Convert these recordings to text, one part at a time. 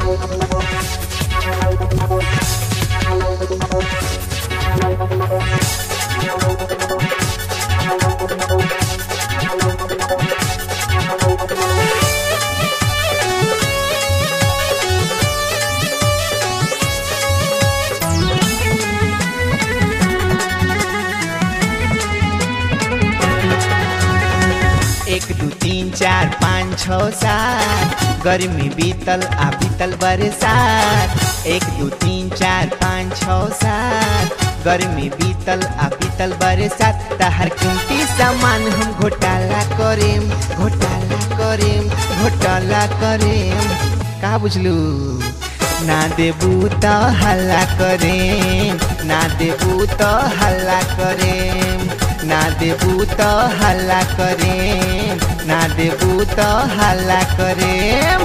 एक दू तीन चार पाँच छ सात गर्मी बीतल आ बीतल बरसात एक दू तीन चार पाँच छ सात गर्मी बीतल आ बीतल बरसात तहर कीमती सामान हम घोटाला करेम घोटाला करेम घोटाला करेम का बुझलू ना देबू त हल्ला करेम ना देबू त हल्ला करेम ना देबू त हल्ला करेम ना देबू त हल्ला करेम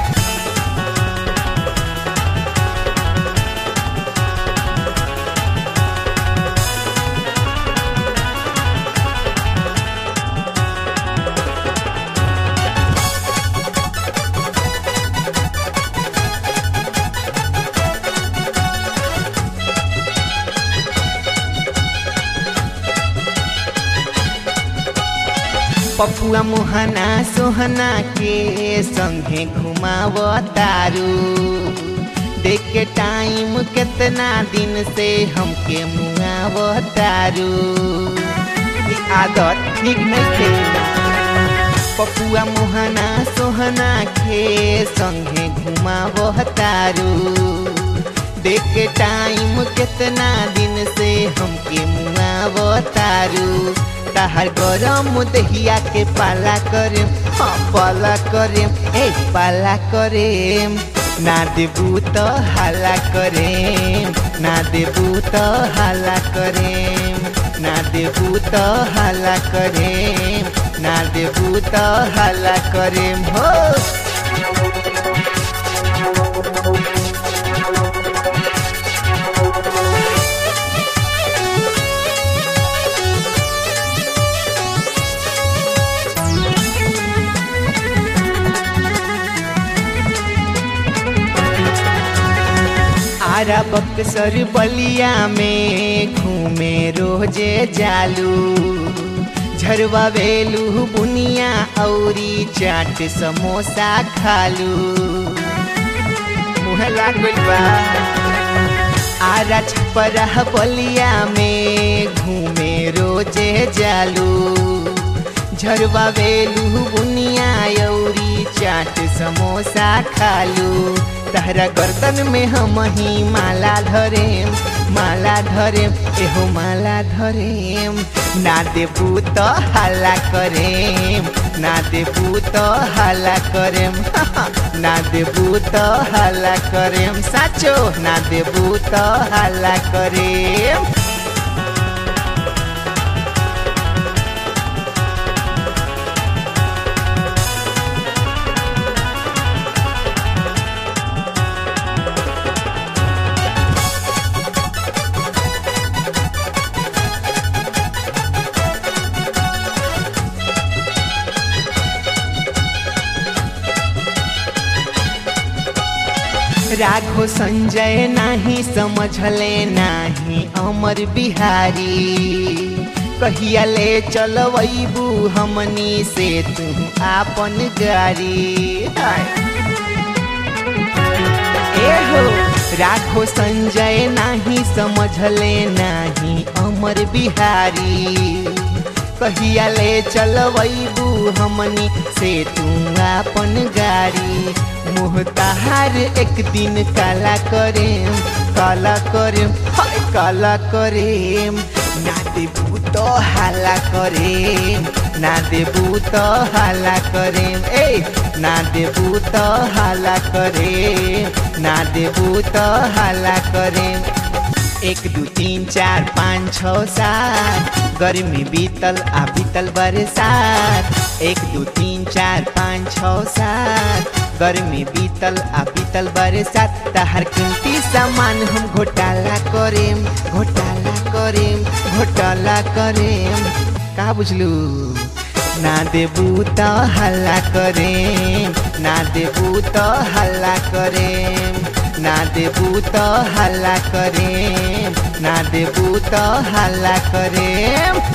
पपुआ मोहना सोहना के संगे घुमाव तारू देख के टाइम कितना दिन से हमके मुआव तारू ई आदत ठीक नहीं थे पपुआ मोहना सोहना के संगे घुमाव तारू देख के टाइम कितना दिन से हमके मुआव तारू तहर गरम दहिया के पाला करेम हाँ पाला करेम ए पाला करेम ना देबू तो हाला करेम ना देबू तो हाला करेम ना देबू तो हाला करेम ना देबू तो हाला करेम हो आरा बक्सर बलिया में घूमे रोजे जालू झरवा वेलू बुनिया औरी चाट समोसा खालू मुँह लागल बा आरा छपरा बलिया में घूमे रोजे जालू झरवा वेलू बुनिया औरी चाट समोसा खालू तहरा गर्दन में हम ही माला धरेम माला धरेम एहो माला धरेम ना देबू तो हल्ला करेम ना देबू तो हल्ला करेम ना देबू तो हल्ला करेम साचो ना देबू तो हल्ला करेम राघो संजय नाही समझले नाही अमर बिहारी कहिया ले चलबू हमनी से तू आपन गाड़ी ए हो राघो संजय नाही समझले नाही अमर बिहारी कहिया ले चलबू हमनी से तू आपन गाड़ी मुँह तहार एक दिन काला करेम काला करेम हाय काला करेम ना देबू तो हाला करेम ना देबू तो हाला करेम ए ना देबू तो हाला करेम ना देबू तो हाला करेम एक दू तीन चार पाँच छ सात गर्मी बीतल आ बीतल बरसात एक दू तीन चार पाँच छ सात गर्मी बीतल आ बीतल बरसात तहर कीमती सामान हम घोटाला करेम घोटाला करेम घोटाला करेम का बुझलू ना देबू तो हल्ला करेम ना देबू तो हल्ला करेम ना देबू तो हल्ला करे ना देबू तो हल्ला करे